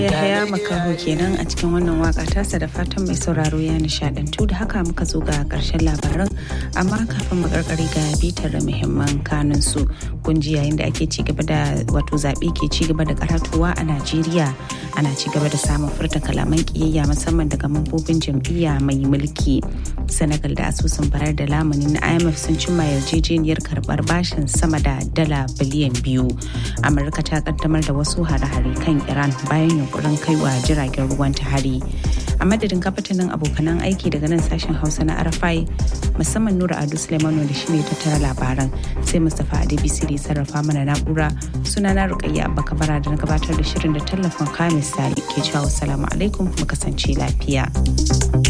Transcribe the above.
Yahaya Makaho kenan a cikin wannan waka tasa da fatan mai sauraro ya nishadantu da haka muka zo ga karshen labaran amma kafin mu karkare ga bitar muhimman kanun su kunji yayin da ake ci gaba da wato zaɓe ke ci gaba da karatuwa a Najeriya ana ci gaba da samun furta kalaman kiyayya musamman daga mambobin jam'iyya mai mulki Senegal da asusun bayar da lamuni na IMF sun cimma yarjejeniyar karbar bashin sama da dala biliyan biyu Amurka ta kaddamar da wasu hare-hare kan Iran bayan yunkurin kaiwa jiragen ruwan ta hari a madadin kafatanin abokanan aiki daga nan sashen hausa na arafai musamman nura adu suleimanu da shine tattara labaran sai mustapha adebisi da sarrafa mana na'ura suna na rukayya abba kabara da na gabatar da shirin da tallafin kamis ke cewa salamu alaikum mu kasance lafiya.